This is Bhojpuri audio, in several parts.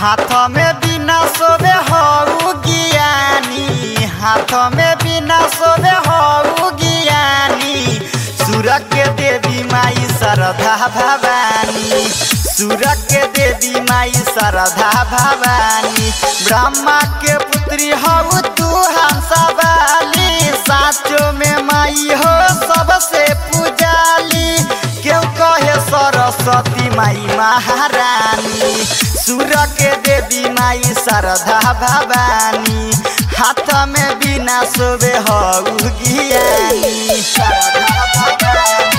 हाथ में बिना सोबे हऊ ज्ञानी हाथ में बिना सोबे हऊ ज्ञानी सुर के देवी माई शारदा भवानी सुर के देवी माई शारदा भवानी ब्रह्मा के पुत्री हऊ तू हंसवाली साचो में माई हो सबसे पूजाली क्यों कहे सरस्वती माई महारानी सुर के देवी माई शारदा भवानी हाथ में बिना सोबे हऊ ज्ञानी शारदा भवानी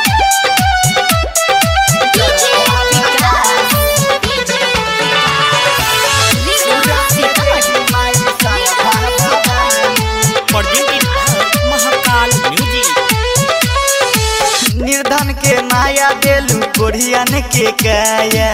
डीजे विकास डीजे विकास सीतामढ़ी माई Sharda Bhavani presented by Mahakal Music. निर्धन के माया देलू कोढ़ियन के काया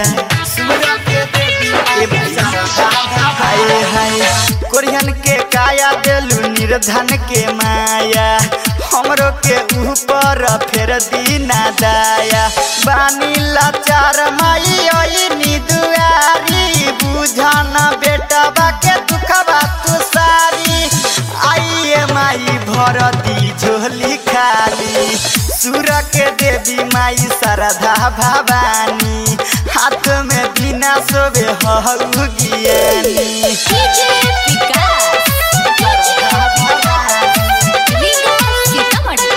हाय हाय कोढ़ियन के काया देलू निर्धन के माया हमरो के ऊपर फेर दीना दाया बानी लाचार माई ओइनी दुआरी बुझन बेटवा के दुखबा तू सारी आइए माई भरती झोली खाली सुर के देवी माई शारदा भवानी हाथ में बिना सोबे हऊ ज्ञानी डीजे विकास विकास सीतामढ़ी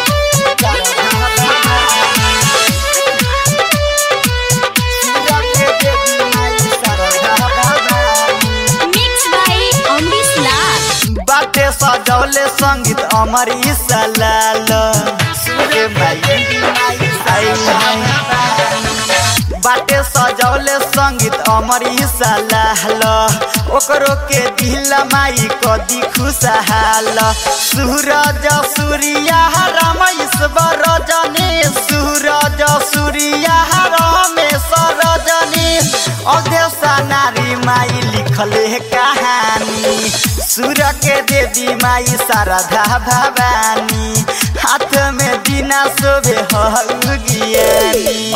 सुर के देवी माई शारदा भवानी मिक्स बाय अमरीश लाल बाटे सजौले संगीत अमर सलाल सुरे माई आई हाय। बाटे सजौले संगीत अमर सलाल ओकरो के दिल माई कदी खुशहाल सूरज सूर्या रमेश्वर रजनी सूरज सूर्या रमेश रजनी अध्यक्षा नारी माई लिखले कहानी सुर के देवी माई शारदा भवानी हाथ में बिना शोभे हऊ ज्ञानी